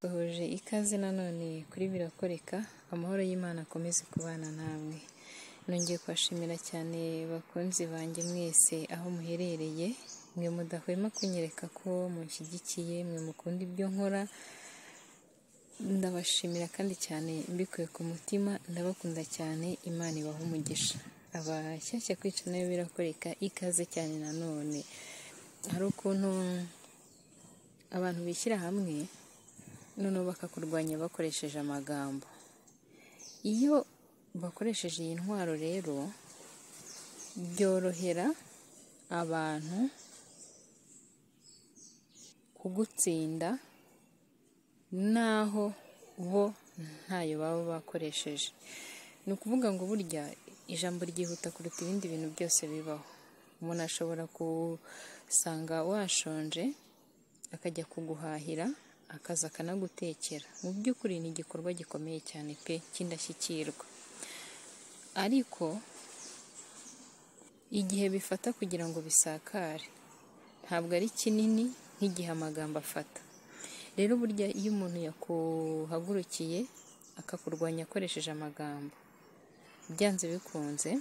Duhuje ikaze nanone kuri birakoreka, amahoro y'Imana akomeze kubana namwe. Nongeye kubashimira cyane bakunzi banjye mwese aho muherereye, mwe mudahwema kunyereka ko munshyigikiye, mwe mukunda ibyo nkora, ndabashimira kandi cyane mbikuye ku mutima, ndabakunda cyane Imana ibahe umugisha. Abashyashya kwica nayo birakoreka, ikaze cyane nanone. Hari ukuntu abantu bishyira hamwe noneho bakakurwanya bakoresheje amagambo. Iyo bakoresheje iyi ntwaro rero byorohera abantu kugutsinda naho bo ntayo baba bakoresheje. Ni ukuvuga ngo burya ijambo ryihuta kuruta ibindi bintu byose bibaho. Umuntu ashobora gusanga washonje akajya kuguhahira akaza akanagutekera. Mu by'ukuri ni igikorwa gikomeye cyane pe cy'indashyikirwa. Ariko igihe bifata kugira ngo bisakare ntabwo ari kinini nk'igihe amagambo afata. Rero burya iyo umuntu yakuhagurukiye akakurwanya akoresheje amagambo, byanze bikunze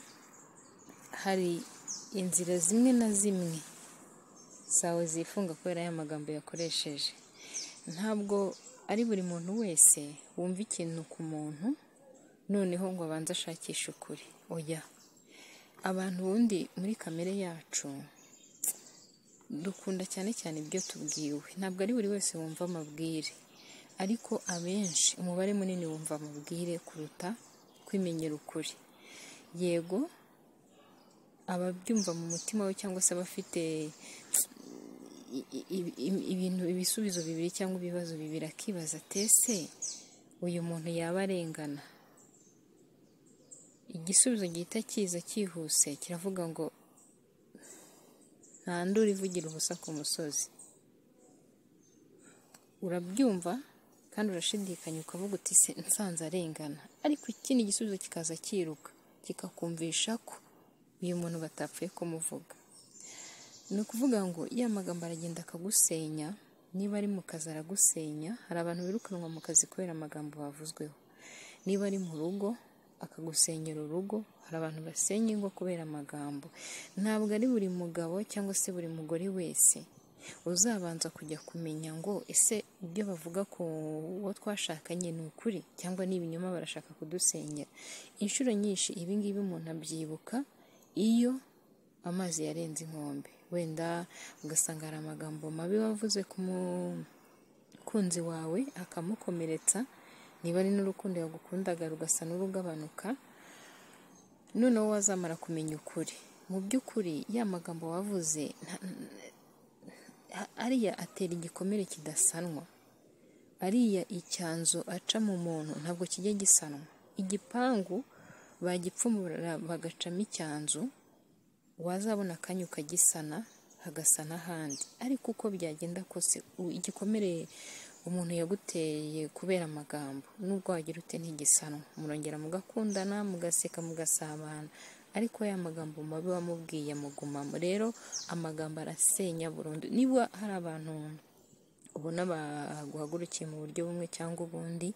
hari inzira zimwe na zimwe zawe zifunga kubera ya magambo yakoresheje. Ntabwo ari buri muntu wese wumva ikintu ku muntu noneho ngo abanze ashakishe ukuri, oya. Abantu ubundi muri kamere yacu dukunda cyane cyane ibyo tubwiwe, ntabwo ari buri wese wumva amabwire. Ariko abenshi umubare munini wumva amabwire kuruta kwimenyera ukuri. Yego ababyumva mu mutima we cyangwa se abafite ibintu ibisubizo bibiri cyangwa ibibazo bibiri akibaza ati ese uyu muntu yaba arengana? Igisubizo gihita kiza cyihuse kiravuga ngo nta nduru ivugira ubusa ku musozi. Urabyumva kandi urashidikanya ukavuga uti se nsanze arengana, ariko ikindi gisubizo kikaza cyiruka kikakumvisha ko uyu muntu batapfuye kumuvuga. Ni ukuvuga ngo ya magambo aragenda akagusenya, niba ari mu kazi aragusenya, hari abantu birukanwa mu kazi kubera amagambo bavuzweho. Niba ari mu rugo akagusenyera urugo, hari abantu basenya ingo kubera amagambo. Ntabwo ari buri mugabo cyangwa se buri mugore wese uzabanza kujya kumenya ngo ese ibyo bavuga ku uwo twashakanye ni ukuri cyangwa ni ibinyoma barashaka kudusenyera. Inshuro nyinshi ibi ngibi umuntu abyibuka iyo amazi yarenze inkombe. Wenda ugasanga hari amagambo mabi wavuze ku mukunzi wawe akamukomeretsa, niba ari n'urukundo yagukundaga rugasa n'urugabanuka, noneho wazamara kumenya ukuri. Mu by'ukuri ya magambo wavuze ariya atera igikomere kidasanwa, ariya icyanzu aca mu muntu ntabwo kijya gisanwa. Igipangu bagipfumura bagacamo icyanzu, wazabona akanya ukagisana hagasa n'ahandi. Ariko uko byagenda kose igikomere umuntu yaguteye kubera amagambo nubwo wagira ute ntigisanwa, murongera mugakundana, mugaseka, mugasabana, ariko ya magambo mabi wamubwiye mugumamo. Rero amagambo arasenya burundu. Niba hari abantu ubona baguhagurukiye mu buryo bumwe cyangwa ubundi,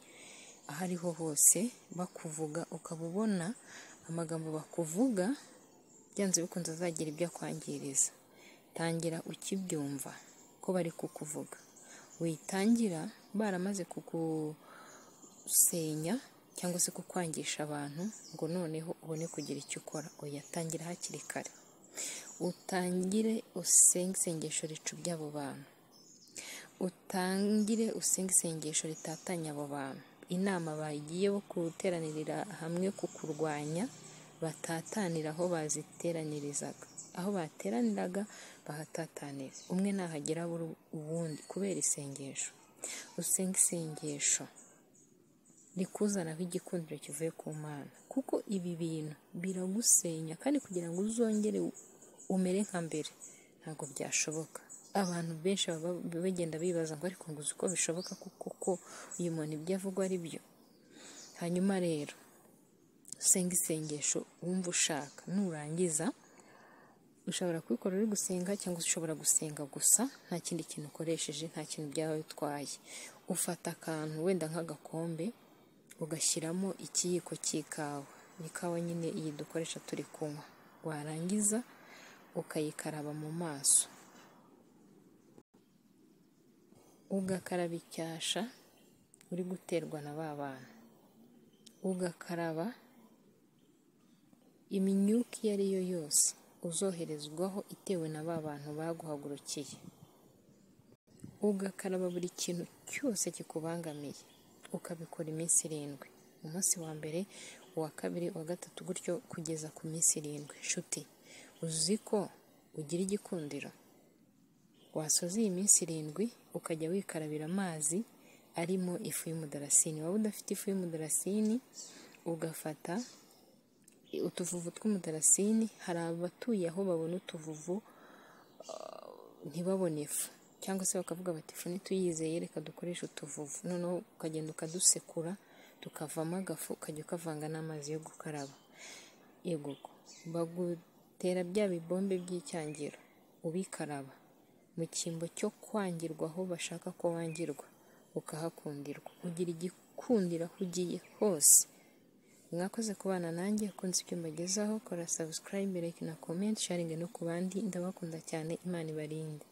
aho ariho hose bakuvuga ukaba ubona amagambo bakuvuga byanze bikunze azagira ibyo akwangiriza. Tangira ukibyumva ko bari kukuvuga. Witangira baramaze kugusenya cyangwa se kukwangisha abantu ngo noneho ubone kugira icyo ukora, oya tangira hakiri kare. Utangire usenge isengesho ricubya abo bantu. Utangire usenge isengesho ritatanya abo bantu. Inama bagiye bo guteranirira hamwe kukurwanya batatanira aho baziteranirizaga. Aho bateraniraga bahatatanira. Umwe ntahagera abura uwundi kubera isengesho. Usenge isengesho rikuzanaho igikundiro kivuye ku Mana kuko ibi bintu biragusenya kandi kugira ngo uzongere umere nka mbere ntabwo byashoboka. Abantu benshi baba bagenda bibaza ngo ariko ngo uzi uko bishoboka kuko uyu muntu ibyo avuga ari byo. Hanyuma rero usenga isengesho wumva ushaka nurangiza ushobora kubikora uri gusenga cyangwa se ushobora gusenga gusa nta kindi kintu ukoresheje nta kintu byaba bitwaye ufata akantu wenda nk'agakombe ugashyiramo ikiyiko cy'ikawa ni ikawa nyine iyi dukoresha turi kunywa warangiza ukayikaraba mu maso ugakaraba icyasha uri guterwa na ba bana ugakaraba imyuka iyo ari yo yose uzoherezwaho itewe na ba bantu baguhagurukiye ugakaraba buri kintu cyose kikubangamiye ukabikora iminsi irindwi umunsi wa mbere uwa kabiri uwa gatatu gutyo kugeza ku minsi irindwi nshuti uzi ko ugira igikundiro wasoza iyi minsi irindwi ukajya wikarabira amazi arimo ifu y'umudarasini waba udafite ifu y'umudarasini ugafata utuvuvu tw'umudarasini hari abatuye aho babona utuvuvu ntibabone ifu cyangwa se bakavuga bati ifu ntituyizeye reka dukoresha utuvuvu noneho ukagenda ukadusekura tukavamo agafu ukajya ukavanga n'amazi yo gukaraba yegoko bagutera bya bibombe by'icyangiro ubikaraba mu cyimbo cyo kwangirwa aho bashaka ko wangirwa ukahakundirwa ugira igikundira aho ugiye hose mwakoze kubana nanjye ukunze ibyo mbagezaho kora sabusikarayibe like na komenti sharingi no ku bandi ndabakunda cyane imana ibarinde